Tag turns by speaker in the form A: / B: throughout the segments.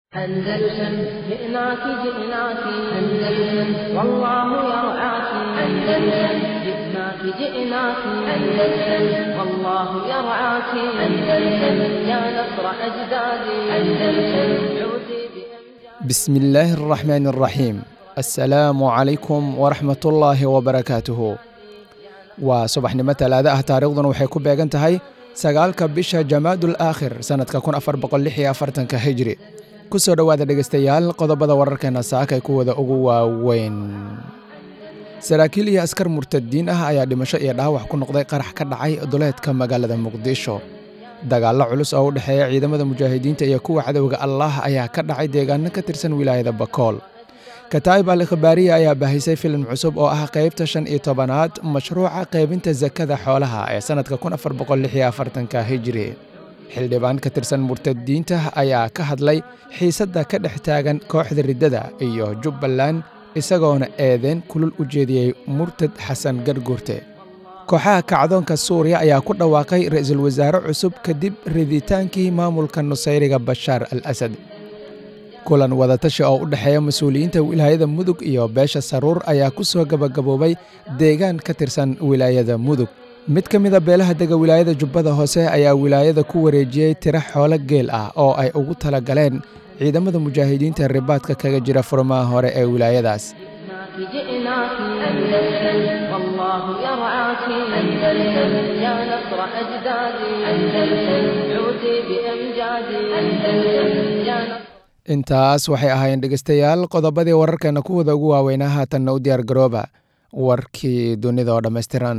A: أندلسن جئناك جئناك أندلسن والله يرعاك أندلسن جئناك جئناك أندلسن والله يرعاك أندلسن يا نصر أجدادي أندلسن عودي بأمجاد
B: بسم الله الرحمن الرحيم السلام عليكم ورحمة الله وبركاته waa subaxnimo talaado ah taariikhduna waxay ku beegan tahay sagaalka bisha jamaadul aakhir sannadka kun afar boqol lix iyo afartanka hijri ku soo dhowaada dhegaystayaal qodobada wararkeena saakay kuwada ugu waaweyn saraakiil iyo askar murtadiin ah ayaa dhimasho iyo dhaawac ku noqday qarax ka dhacay duleedka magaalada muqdisho dagaallo culus oo u dhexeeya ciidamada mujaahidiinta iyo kuwa cadowga allah ayaa ka dhacay deegaano ka tirsan wilaayada bakool kataa'ib al ikhbaariya ayaa baahisay filim cusub oo ah qaybta shan iyo tobanaad mashruuca qaybinta sakada xoolaha ee sannadka kun afar boqol lix iyo afartanka hijri xildhibaan ka tirsan murtadiinta ayaa ka hadlay xiisadda ka dhex taagan kooxda riddada iyo jubbaland isagoona eedeen kulul u jeediyey murtad xasan garguurte kooxaha kacdoonka suuriya ayaa ku dhawaaqay ra'iisul wasaare cusub kadib riditaankii maamulka nusayriga bashaar al asad kulan wadatashi oo u dhexeeya mas-uuliyiinta wilaayada mudug iyo beesha saruur ayaa ku soo gabagaboobay deegaan ka tirsan wilaayada mudug mid ka mida beelaha dega wilaayada jubbada hoose ayaa wilaayada ku wareejiyey tiro xoolo geel ah oo ay ugu tala galeen ciidamada mujaahidiinta ribaadka kaga jira furmaha hore ee wilaayadaas
A: جئناك جئناك أندلسن والله يرعاك أندلسن يا نصر أجدادي أندلسن عودي بأمجادي أندلسن يا نصر
B: intaas waxay ahaayeen dhegaystayaal qodobadii wararkeena kuwada ugu waaweynaa haatanna u diyaar garooba warkii dunida oo dhammaystiran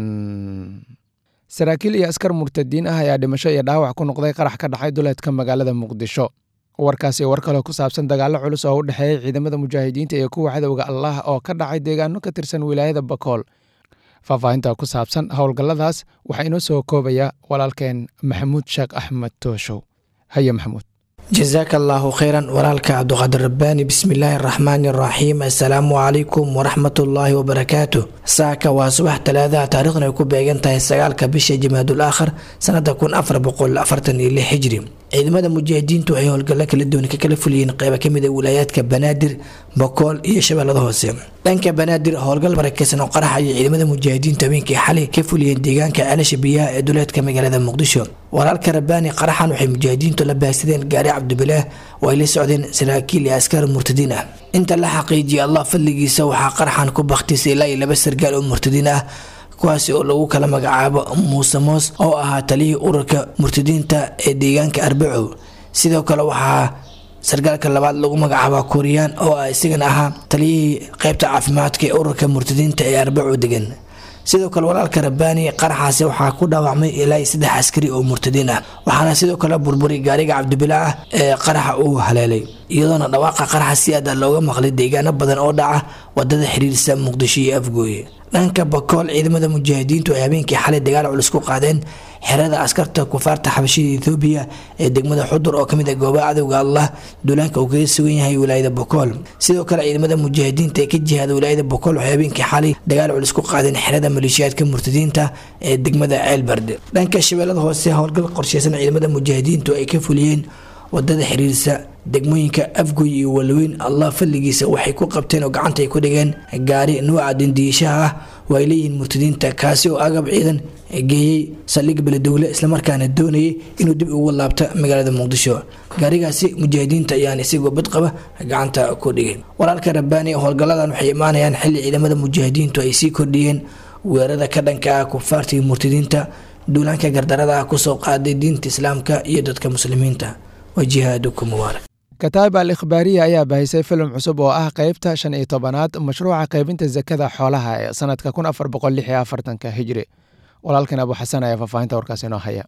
B: saraakiil iyo askar murtadiin ah ayaa dhimasho iyo dhaawac ku noqday qarax ka dhacay duleedka magaalada muqdisho warkaasi war kaloo ku saabsan dagaallo culus oo u dhexeeya ciidamada mujaahidiinta iyo kuwa cadowga allah oo ka dhacay deegaano ka tirsan wilaayada bakool faahfaahinta ku saabsan howlgalladaas waxaa inoo soo koobaya walaalkeen maxamuud sheekh axmed tooshow haye maxamuud
C: jasaaka allaahu kheyran walaalka cabduqaadir rabbaani bismillaahi araxmaani araxiim assalaamu calaykum waraxmatullaahi wabarakaatu saaka waa subax talaadaha taariikhdan ay ku beegan tahay sagaalka bisha jamaadul aakhir sanada kun afar boqol afartan iyo lix hijri ciidamada mujaahidiintu waxay howlgallo kala duwan ka kala fuliyeen qeyba kamid a wilaayaadka banaadir bakool iyo shabeellada hoose dhanka banaadir howlgal barakeysan oo qarax ayay ciidamada mujaahidiintu habeenkii xalay ka fuliyeen deegaanka ceelasha biyaha ee duleedka magaalada muqdisho walaalka rabbaani qaraxan waxay mujaahidiintu la baahsadeen gaari cabdibilaah oo ay la socdeen saraakiil iyo askar murtadiin ah inta la xaqiijiyay allah fadligiisa waxaa qaraxan ku bakhtisay ilaa iyo laba sargaal oo murtadiin ah kuwaasi oo lagu kala magacaabo muuse moos oo ahaa taliyihii ururka murtadiinta ee deegaanka arbacow sidoo kale waxaa sargaalka labaad lagu magacaaba kuuriyaan oo ah isagana ahaa taliyihii qeybta caafimaadka ee ururka murtadiinta ee arbacow degan sidoo kale walaalka rabbaani qaraxaasi waxaa ku dhaawacmay ilaa iyo saddex askari oo murtadiin ah waxaana sidoo kale burburay gaariga cabdibilaa ah ee qaraxa uu haleelay iyadoona dhawaaqa qaraxa si aada looga maqlay deegaano badan oo dhaca wadada xiriirsa muqdisho iyo afgooye dhanka bakool ciidamada mujaahidiintu ay habeenkii xalay dagaal culus ku qaadeen xerada askarta kufaarta xabashida ethoobiya ee degmada xudur oo kamid ah goobaha cadowga allah duulaanka uu kaga sugan yahay wilaayada bakool sidoo kale ciidamada mujaahidiinta ee ka jihaada wilaayada bakool waxay habeenkii xalay dagaal culus ku qaadeen xerada maleeshiyaadka murtadiinta ee degmada ceelbarde dhanka shabeellada hoose howlgal qorsheysan ciidamada mujaahidiintu ay ka fuliyeen wadada xiriirsa degmooyinka afgoy iyo walweyn allah fadligiisa waxay ku qabteen oo gacanta ay ku dhigeen gaari nuuca dindiishaha ah oo ay leeyihiin murtadiinta kaasi oo agab ciidan geeyey saldhig beledowle islamarkaana doonayay inuu dib ugu laabto magaalada muqdisho gaarigaasi mujaahidiinta ayaan isagoo badqaba gacanta ku dhigay walaalka rabbaani howlgalladan waxay imaanayaan xilli ciidamada mujaahidiintu ay sii kordhiyeen weerarada ka dhanka ah kufaarta iyo murtadiinta duulaanka gardarada ah kusoo qaaday diinta islaamka iyo dadka muslimiinta wajihaadukum mubaarak
B: kataa'ib al ikhbaariya ayaa baahisay filim cusub oo ah qaybta shan iyo tobanaad mashruuca qaybinta sakada xoolaha ee sannadka kun afar boqol lix iyo afartanka hijri walaalkan abu xasan ayaa faahfaahinta warkaas inoo haya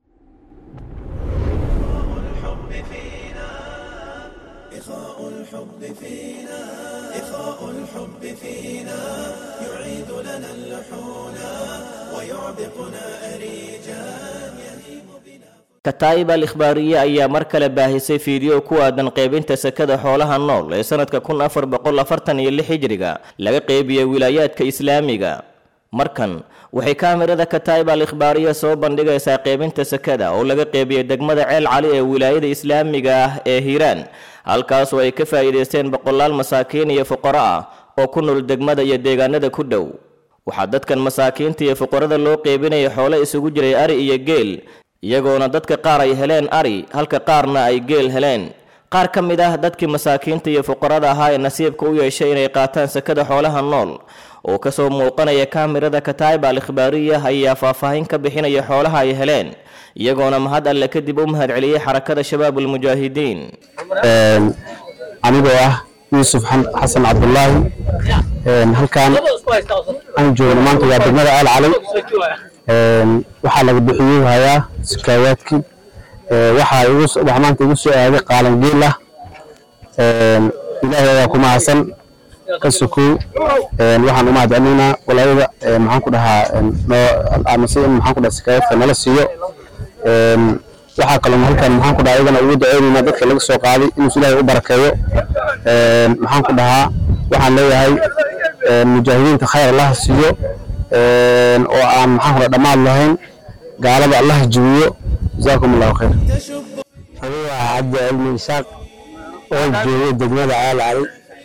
D: kataa'ib al ikhbaariye ayaa mar kale baahisay fiideo ku aadan qaybinta sakada xoolaha nool ee sannadka kun afar boqol afartan iyo lix hijriga laga qeybiya wilaayaadka islaamiga markan waxay kaamirada kataib al ikhbaariya soo bandhigaysaa qeybinta sakada oo laga qeybiyey degmada ceel cali ee wilaayada islaamiga ah ee hiiraan halkaasoo ay ka faa'iidaysteen boqolaal masaakiin iyo fuqaro ah oo ku nool degmada iyo deegaanada ku dhow waxaa dadkan masaakiinta iyo fuqarada loo qeybinaya xoolo isugu jiray ari iyo geel iyagoona dadka qaar ay heleen ari halka qaarna ay geel heleen qaar ka mid ah dadkii masaakiinta iyo fuqarada ahaa ee nasiibka u yeeshay inay qaataan sakada xoolaha nool oo kasoo muuqanaya kaamirada kataib al ikhbaariya ayaa faahfaahin ka bixinaya xoolaha ay heleen iyagoona mahad alle kadib u mahad celiyey xarakada shabaabulmujaahidiin
E: anigoo ah yuusuf xasan cabdulaahi halkaan aan joogno maanta waa degmada aal cali waxaa laga bixiyey hayaa sakaawaadkii waxaa maanta igu soo aaday qaalan geel ah ilaahay ayaa ku mahadsan ka sokow waxaan u mahad celinaynaa walaayada maxaan ku dhahaa amase in maxaan ku dhaha sakaawaadka nala siiyo waxaa kaloo halkan maxaan ku dhahaa iyagana ugu duceynaynaa dadka laga soo qaaday inuu ilaahay u barakeeyo maxaan ku dhahaa waxaan leeyahay mujaahidiinta khayr allaha siiyo oo aan maxaan ku dhaha dhammaad lahayn gaalada allaha jibiyo jazaakum allahu khayr anigu waa cabdi cilmi isaaq oo jooga degmada caal cali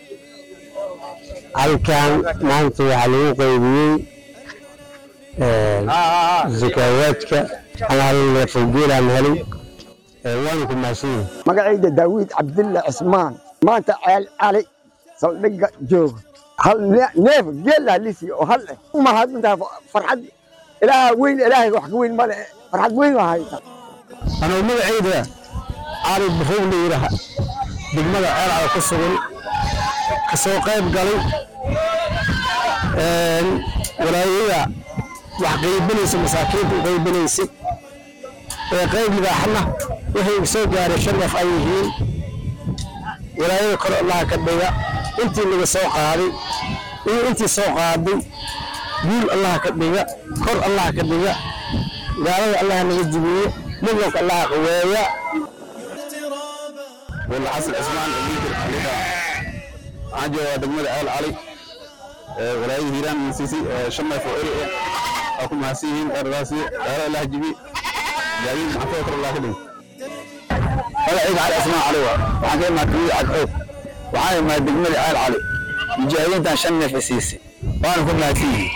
E: halkan maanta waxaa lagu qaybiyey zakaawaadka anaalneefalgeelaan helay waanu ku maasanyih
F: magacayda daawid cabdilla cismaan maanta ceel cali saldhigga jooga hal neef geelah lisi oo hal eh umahadintaa farxad ilaaha weyn ilaahay wax ka weyn male farxad weyn waa hayta
E: anuu magacayda cali barow la yidhaaha degmada ceel cali ku sugan ka soo qayb galay walaayada wax qaybanaysa masaakiinta u qaybanaysay ee qayb libaaxna waxay soo gaaray shan neef ay yihiin walaayada kor allaha ka dhiga intii laga soo qaaday iyo intii soo qaaday guul allaha ka dhiga kor allaha ka dhiga gaalada allaha naga jibiyo midnanka allaha qaweeya
G: walla xasan cismaan amiinkir xalifa waxaan joogaa degmada ceel cali walaayada hiiraan siisay shan neef oo eri ah waa ku mahadsan yihiin eradaasi gaala allaha jibi gaadiid maxaafada kor allaha ka dhigo magacayga cali cismaan cali waa waxaan ka imaa kamida cadxoog waxaan imaa degmada ceel cali mujaahidiintan shan neef siisay waana ku mahadsan yihiin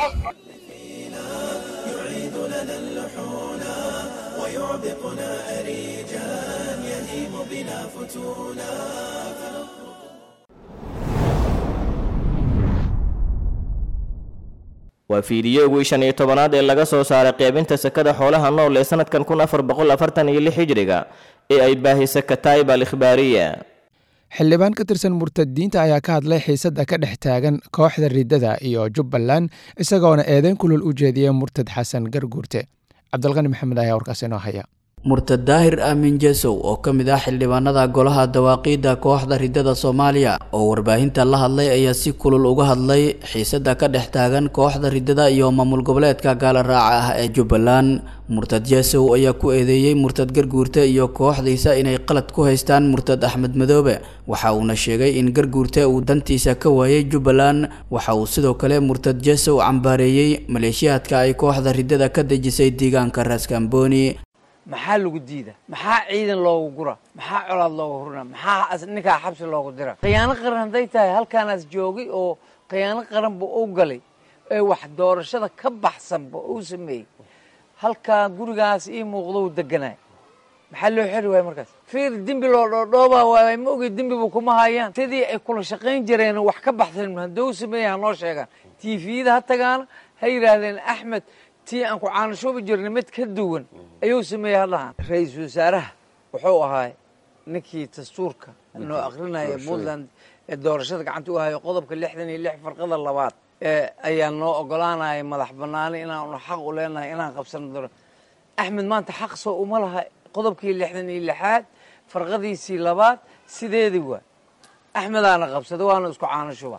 D: waa fiidiyowgii shan iyo tobanaad ee laga soo saaray qeybinta sakada xoolaha nool ee sanadkan kun afar boqol afartan iyo lix hijriga ee ay baahisay kataib al ikhbaariya
B: xildhibaan ka tirsan murtadiinta ayaa ka hadlay xiisadda ka dhex taagan kooxda riddada iyo jubbaland isagoona eedeyn kulul u jeediyay murtad xasan garguurte cabdilqani maxamed ayaa warkaas inoo haya
H: murtad daahir aamin jesow oo ka mid ah xildhibaanada golaha dawaaqiidda kooxda riddada soomaaliya oo warbaahinta la hadlay ayaa si kulul uga hadlay xiisadda ka dhex taagan kooxda riddada iyo maamul goboleedka gaala raaca ah ee jubbaland murtad jesow ayaa ku eedeeyey murtad garguurte iyo kooxdiisa inay qalad ku haystaan murtad axmed madoobe waxa uuna sheegay in garguurte uu dantiisa ka waayay jubbaland waxa uu sidoo kale murtad jesow cambaareeyey maleeshiyaadka ay kooxda riddada ka dejisay deegaanka raaskambooni
I: maxaa lagu diida maxaa ciidan loogu gura maxaa colaad looga hurina maxaa ninkaa xabsi loogu dira khiyaano qaran hadday tahay halkaanaas joogay oo khiyaano qaranba u galay ee wax doorashada ka baxsanba uu sameeyey halkaa gurigaas ii muuqdo u deganaay maxaa loo xeri waaya markaas fiir dembi loo dhoodhoobaa waay ma ogi dembiba kuma hayaan sidii ay kula shaqayn jireen wax ka baxsan hadduu sameeya ha noo sheegaan tviyada ha tagaana ha yidhaahdeen axmed tii aan ku caanashoobi jirnay mid ka duwan ayuu sameeyey hadlahaan ra-iisul wasaaraha wuxuu ahaa ninkii dastuurka noo akrinaya puntland ee doorashada gacanta u hayo qodobka lixdan iyo lix farqada labaad ayaa noo ogolaanaya madax banaani inaanu xaq u leenahay inaan qabsano doora axmed maanta xaq soo uma laha qodobkii lixdan iyo lixaad farqadiisii labaad sideedii waa axmedaana qabsada waana isku caanashuba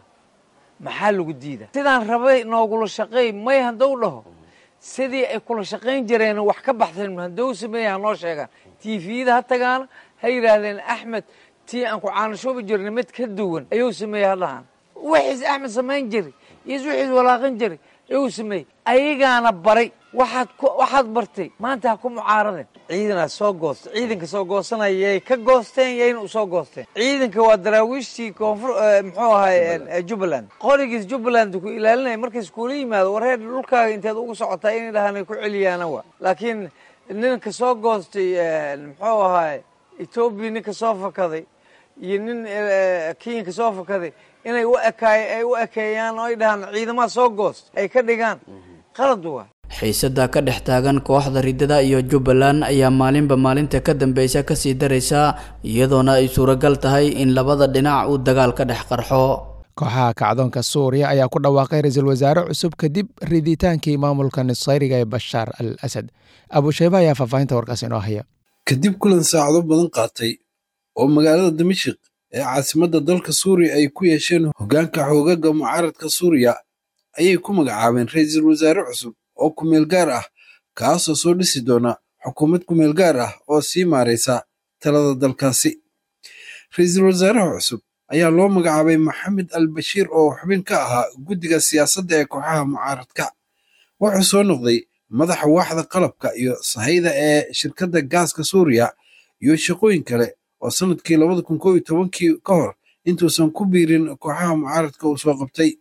I: maxaa lagu diida sidaan rabay noogula shaqeey may hadduu dhaho sidii ay kula shaqayn jireen wax ka baxsan hadduu sameeya ha noo sheegaan tviyada ha tagaana ha yidhaahdeen axmed tii aan ku caanashoobi jirnay mid ka duwan ayuu sameeyey hadlahaan wixiis axmed samayn jiray iyo wixiis walaaqan jiray igu sameeyey ayagaana baray waxaad ku waxaad bartay maanta ha ku mucaaradeen ciidanaa soo goosta ciidanka soo goosanaya yay ka goosteen yayna u soo goosteen ciidanka waa daraawiishtii koonfur muxuu ahay jubbaland qorigiis jubbaland ku ilaalinaya markays kuula yimaado wareer dhulkaaga inteed ugu socotaa inay dhahaan ku celiyaana wa laakiin ninka soo goostay muxuu ahay etoobiya ninka soo fakaday iyo nin kenyanka soo fakaday inay u ekaay ay u ekeeyaan oo ay dhahaan ciidamaha soo goost ay ka dhigaan qalad waa
H: xiisada ka dhex taagan kooxda riddada iyo jubbaland ayaa maalinba maalinta ka dambeysa kasii daraysa iyadoona ay suuragal tahay in labada dhinac uu dagaal ka dhex qarxo
B: kooxaha kacdoonka suuriya ayaa ku dhawaaqay ra-iisul wasaare cusub kadib riditaankii maamulka nusayriga ee bashaar al asad abushayba ayaa faahfaahinta warkaas inoo haya
J: kadib kulan saacado badan qaatay oo magaalada dimashik ee caasimadda dalka suuriya ay ku yeesheen hoggaanka xoogaga mucaaradka suuriya ayay ku magacaabeen ra-iisul wasaare cusub oo kumeel gaar ah kaasoo soo dhisi doona xukuumad kumeel gaar ah oo sii maaraysa talada dalkaasi ra-iisul wasaaraha cusub ayaa loo magacaabay maxamed al bashiir oo xubin ka ahaa guddiga siyaasadda ee kooxaha mucaaradka wuxuu soo noqday madaxa waaxda qalabka iyo sahayda ee shirkadda gaaska suuriya iyo shaqooyin kale oo sanadkii labada kun koo iyo tobankii ka hor intuusan ku biirin kooxaha mucaaradka uu soo qabtay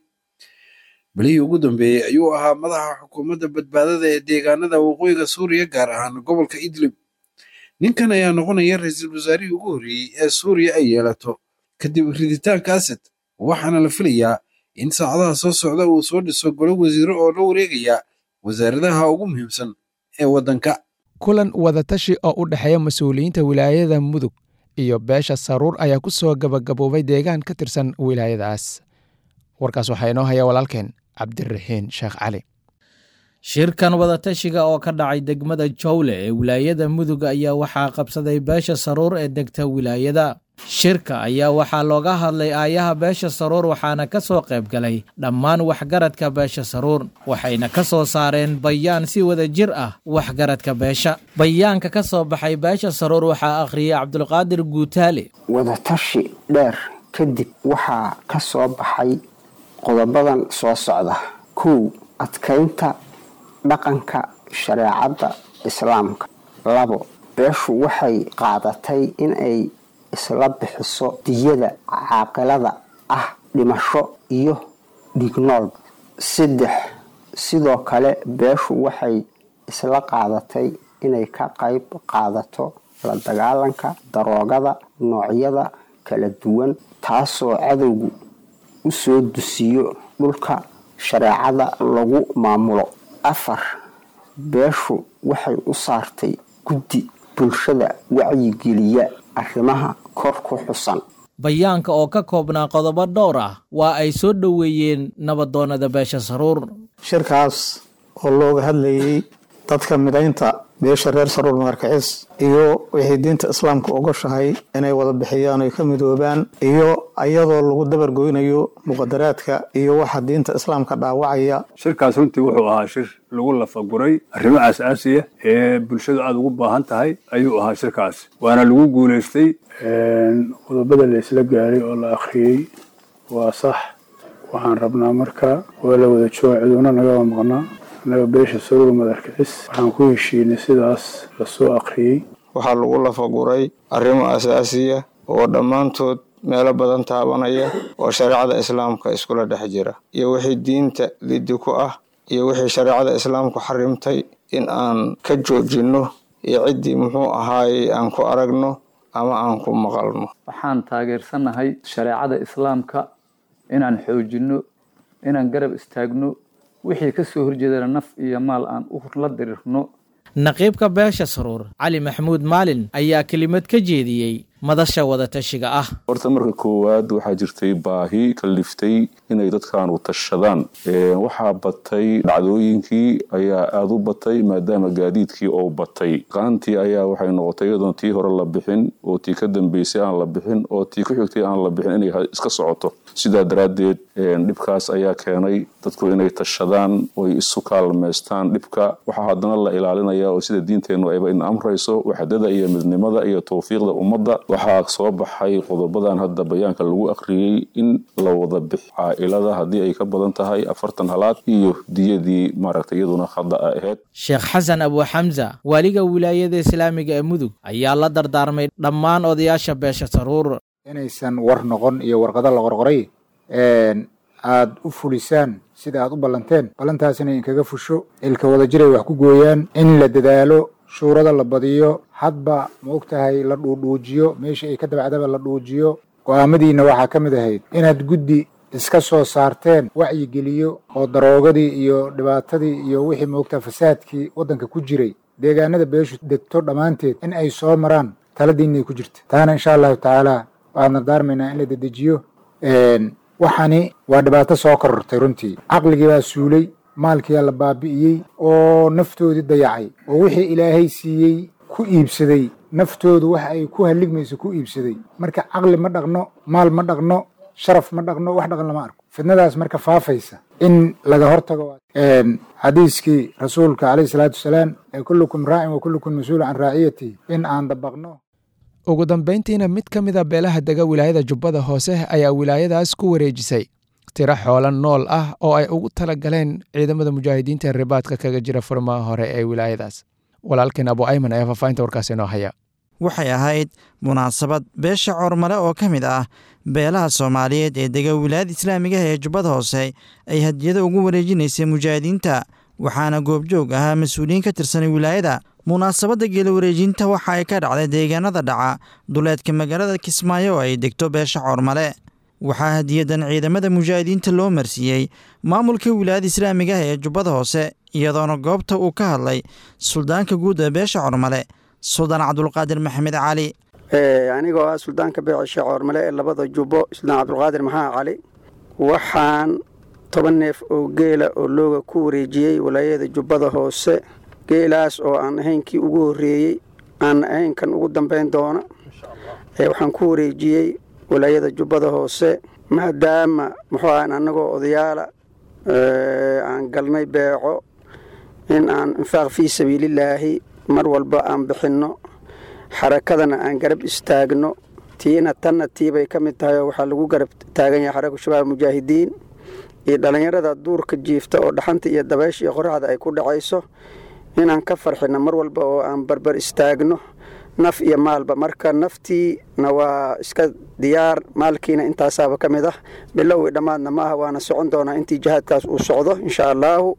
J: bilihii ugu dambeeyey ayuu ahaa madaxa xukuumadda badbaadada ee deegaanada waqooyiga suuriya gaar ahaan gobolka idlib ninkan ayaa noqonaya ra-iisul wasaarihii ugu horreeyey ee suuriya ay yeelato kadib riditaanka asad waxaana la filayaa in saacadaha soo socda uu soo dhiso golo wasiiro oo la wareegaya wasaaradaha ugu muhiimsan ee waddanka
B: kulan wadatashi oo u dhexeeya mas-uuliyiinta wilaayada mudug iyo beesha saruur ayaa ku soo gabagaboobay deegaan ka tirsan wilaayadaas warkaas waxaa inoo haya walaalkeen cabdiraxiin sheekh cali
K: shirkan wadatashiga oo ka dhacay degmada jowle ee wilaayada mudug ayaa waxaa qabsaday beesha saruur ee degta wilaayada shirka ayaa waxaa looga hadlay aayaha beesha saruur waxaana ka soo qayb galay dhammaan waxgaradka beesha saruur waxayna ka soo saareen bayaan si wada jir ah waxgaradka beesha bayaanka ka soo baxay beesha saruur waxaa akhriyay cabdulqaadir guutaale
L: wadatashi dheer kadib waxaa ka soo baxay qodobadan soo socda kow adkaynta dhaqanka shareecadda islaamka labo beeshu waxay qaadatay inay isla bixiso diyada caaqilada ah dhimasho iyo dhignoolba saddex sidoo kale beeshu waxay isla qaadatay inay ka qayb qaadato la dagaalanka daroogada noocyada kala duwan taasoo cadowgu u soo dusiyo dhulka shareecada lagu maamulo afar beeshu waxay u saartay guddi bulshada wacyigeliya arrimaha kor ku xusan
K: bayaanka oo ka koobnaa qodobo dhowr ah waa ay soo dhoweeyeen nabadoonada beesha saruur
M: shirkaas oo looga hadlayay dadka midaynta beesha reer saruur magarkacis iyo wixii diinta islaamka ogoshahay inay wada bixiyaan oy ka midoobaan iyo iyadoo lagu dabargoynayo muqadaraadka iyo waxa diinta islaamka dhaawacaya
N: shirkaas runtii wuxuu ahaa shir lagu lafaguray arrimo aasaasiya ee bulshadu aada ugu baahan tahay ayuu ahaa shirkaas waana lagu guulaystay qodobada la isla gaaray oo la akhriyey waa sax waxaan rabnaa marka waa la wada jooga ciduuna nagaba maqnaa annaga beesha saruur madarkicis waxaan ku heshiinay sidaas lasoo akhriyey
O: waxaa lagu lafaguray arrimo asaasiya oo dhammaantood meelo badan taabanaya oo shareecada islaamka iskula dhex jira iyo wixii diinta liddi ku ah iyo wixii shareecada islaamku xarimtay in aan ka joojinno iyo ciddii muxuu ahaayey aan ku aragno ama aan ku maqalno
P: waxaan taageersannahay shareecada islaamka inaan xoojinno inaan garab istaagno wixii ka soo horjeedana naf iyo maal aan u la dirirno
K: naqiibka beesha saruur cali maxamuud maalin ayaa kelimad ka jeediyey madasha wadatashiga ah
Q: horta marka koowaad waxaa jirtay baahi kaliftay inay dadkaanu tashadaan waxaa batay dhacdooyinkii ayaa aada u batay maadaama gaadiidkii oo batay qaantii ayaa waxay noqotay iyadoon tii hore la bixin oo tii ka dambeysay aan la bixin oo tii ku xigtay aan la bixin inay iska socoto sidaa daraaddeed dhibkaas ayaa keenay dadku inay tashadaan oy isu kaalmaystaan dhibka waxaa haddana la ilaalinaya oo sida diinteennu ayba in amrayso waxdada iyo midnimada iyo tawfiiqda ummadda waxaa soo baxay qodobadan hadda bayaanka lagu akhriyey in la wada bix caailada haddii ay ka badan tahay afartan halaad iyo diyadii maaragtay iyaduna khada a ahayd
K: sheekh xasan abu xamsa waaliga wilaayada islaamiga ee mudug ayaa la dardaarmay dhammaan odayaasha beesha saruur
R: inaysan war noqon iyo warqado la qorqoray aad u fulisaan sida aad u ballanteen ballantaasina inkaga fusho ilka wadajiray wax ku gooyaan in la dadaalo shuurada la badiyo hadba ma og tahay la dhuudhuujiyo meesha ay ka dabacdaba la dhuujiyo go'aamadiinna waxaa ka mid ahayd inaad guddi iska soo saarteen wacyigeliyo oo daroogadii iyo dhibaatadii iyo wixii moogtaa fasaadkii waddanka ku jiray deegaanada beeshu degto dhammaanteed in ay soo maraan taladiinay ku jirta taana insha allahu tacaala waxaan dardaarmaynaa in la dedejiyo waxani waa dhibaato soo korortay runtii caqligii baa suulay maalkiyaa la baabi'iyey oo naftoodii dayacay oo wixii ilaahay siiyey ku iibsaday naftoodu wax ay ku halligmayso ku iibsaday marka caqli ma dhaqno maal ma dhaqno sharaf ma dhaqno wax dhaqan lama arko fidnadaas marka faafaysa in laga hortago xadiiskii rasuulka caleyhi salaatu wasalaam ee kullukum raacin wa kullukum mas-uul can raaciyatihi in aan dabaqno
B: ugu dambayntiina mid ka mida beelaha dega wilaayada jubbada hoose ayaa wilaayadaas ku wareejisay tiro xoolo nool ah oo ay ugu tala galeen ciidamada mujaahidiinta ee ribaadka kaga jira furmaha hore ee wilaayadaas walaalkeen abu ayman ayaa faafahinta warkaasi inoo haya
S: waxay ahayd munaasabad beesha coormale oo ka mid ah beelaha soomaaliyeed ee dega wilaayada islaamigaha ee jubbada hoose ay hadiyado ugu wareejinaysay mujaahidiinta waxaana goobjoog ahaa mas-uuliyiin ka tirsanay wilaayada munaasabadda geela wareejinta waxa ay ka dhacday deegaanada dhaca duleedka magaalada kismaayo oo ay degto beesha coormale waxaa hadiyadan ciidamada mujaahidiinta loo marsiiyey maamulka wilaayada islaamiga ah ee jubbada hoose iyadoona goobta uu ka hadlay suldaanka guud ee beesha coormale suldaan cabdulqaadir maxamed cali
T: anigoo ah suldaanka beesha coormale ee labada jubbo suldaan cabdulqaadir maxamed cali waxaan toban neef oo geela oo looga ku wareejiyey walaayada jubbada hoose geelaas oo aan ahaynkii ugu horreeyey aan ahaynkan ugu dambayn doona waxaan ku wareejiyey walaayada jubbada hoose maadaama muxuu ahan annagoo odayaala aan galnay beeco in aan infaaq fii sabiilillaahi mar walba aan bixinno xarakadana aan garab istaagno tiina tanna tiibay ka mid tahay oo waxaa lagu garab taagan yahay xaraka shabaab mujaahidiin iyo dhallinyarada duurka jiifta oo dhaxanta iyo dabaysha iyo qoraxda ay ku dhacayso inaan ka farxino mar walba oo aan barbar istaagno naf iyo maalba marka naftiina waa iska diyaar maalkiina intaasaaba ka mid ah bilowi dhammaadna ma aha waana socon doonaa intii jihaadkaas uu socdo insha allaahu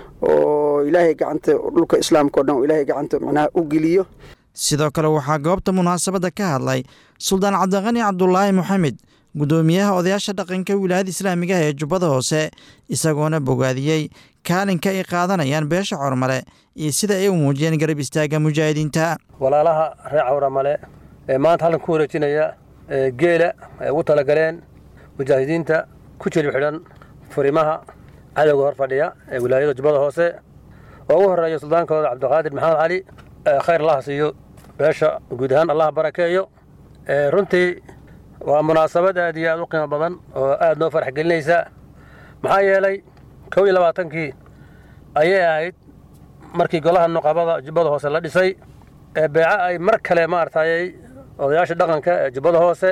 T: oo ilaahay gacanta dhulka islaamka o dhan oo ilaahay gacanta macnaha u geliyo
S: sidoo kale waxaa goobta munaasabadda ka hadlay suldaan cabdiqani cabdulaahi moxamed guddoomiyaha odayaasha dhaqanka wilaayada islaamiga ah ee jubbada hoose isagoona bogaadiyey kaalinka ay qaadanayaan beesha cormale iyo sida ay u muujiyeen garab istaagga mujaahidiinta
U: walaalaha reer cawramale ee maanta halkan ku wareejinaya geela ay ugu talagaleen mujaahidiinta ku jilib xidhan furimaha cadowga hor fadhiya ee wilaayada jubbada hoose oo ugu horeeya suldaankooda cabdiqaadir maxamed cali khayr allaha siiyo beesha guud ahaan allaha barakeeyo runtii waa munaasabad aad iyo aad u qiimo badan oo aad noo farax gelinaysa maxaa yeelay kow iyo labaatankii ayay ahayd markii golaha nuqabada jubbada hoose la dhisay ee beeco ay mar kale maaragtayay odayaasha dhaqanka ee jubbada hoose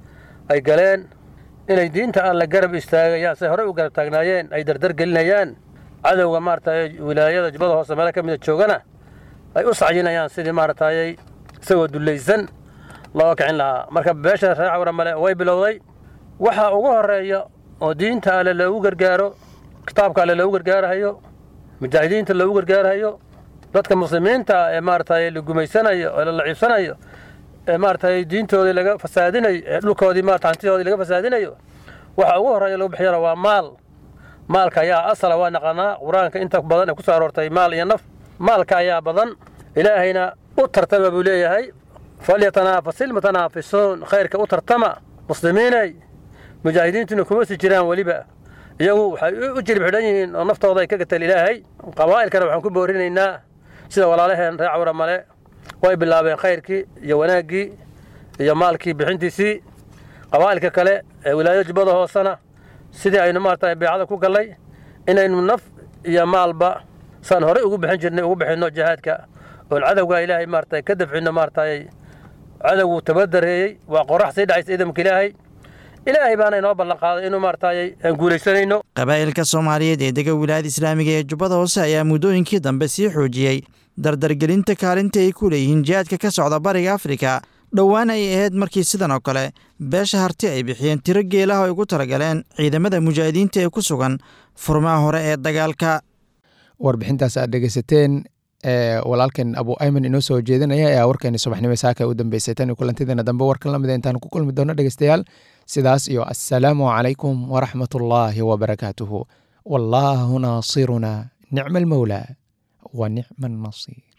U: ay galeen inay diinta alle garab istaagayaan say horey u garab taagnaayeen ay dardar gelinayaan cadowga maaragtay wilaayada jubbada hoose meelo ka mida joogana ay u sacyinayaan sidii maaragtayay isagoo dullaysan looga kicin lahaa marka beesha reer cawramale way bilowday waxa ugu horeeya oo diinta alle loogu gargaaro kitaabka alle loogu gargaarahayo mujaahidiinta loogu gargaarahayo dadka muslimiinta ee maaragtay la gumaysanayo ee la laciibsanayo ee maaragtay diintoodii laga fasaadinayo ee dhulkoodii maarata hantidoodii laga fasaadinayo waxa ugu horeeya lagu bixiyana waa maal maalka ayaa asala waa naqanaa qur-aanka inta badan ee ku soo aroortay maal iyo naf maalka ayaa badan ilaahayna u tartama buu leeyahay falyatanaafasil mutanaafisuun khayrka u tartama muslimiinay mujaahidiintuna kuma sii jiraan weliba iyagu waxay u jirib xidhan yihiin oo naftooda ay ka gateen ilaahay qabaa'ilkana waxaan ku boorinaynaa sida walaalaheen reer cawra male way bilaabeen khayrkii iyo wanaaggii iyo maalkii bixintiisii qabaa'ilka kale ee wilaayada jubbada hoosena sidii aynu maarata beecada ku gallay inaynu naf iyo maalba saan horey ugu bixin jirnay ugu bixinno jihaadka oon cadowga ilaahay maarata ka dafcinno maaratay cadowgu tabadareeyey waa qorax sii dhacaysa ciidamka ilaahay ilaahay baana inoo ballan qaaday inuu maaragtay aan guulaysanayno
S: qabaa'ilka soomaaliyeed ee dega wilaayada islaamiga ee jubbada hoose ayaa muddooyinkii dambe sii xoojiyey dardargelinta kaalinta ay ku leeyihiin jihaadka ka socda bariga afrika dhowaan ay ahayd markii sidan oo kale beesha harti ay bixiyeen tiro geelaha ay ugu talagaleen ciidamada mujaahidiinta ee ku sugan furmaha hore ee dagaalka
B: warbixintaas aad dhegeysateen ee walaalkeen abu ayman inoo soo jeedinaya ayaa warkeeni subaxnimo saaka u dambeysay tan iyo kulantideena dambe warkan lamida intaan ku kulmi doono dhegeystayaal sidaas iyo assalaamu calaykum waraxmat ullaahi wabarakaatuhu wallaahu naasiruna nicma almawlaa wa nicma annasiir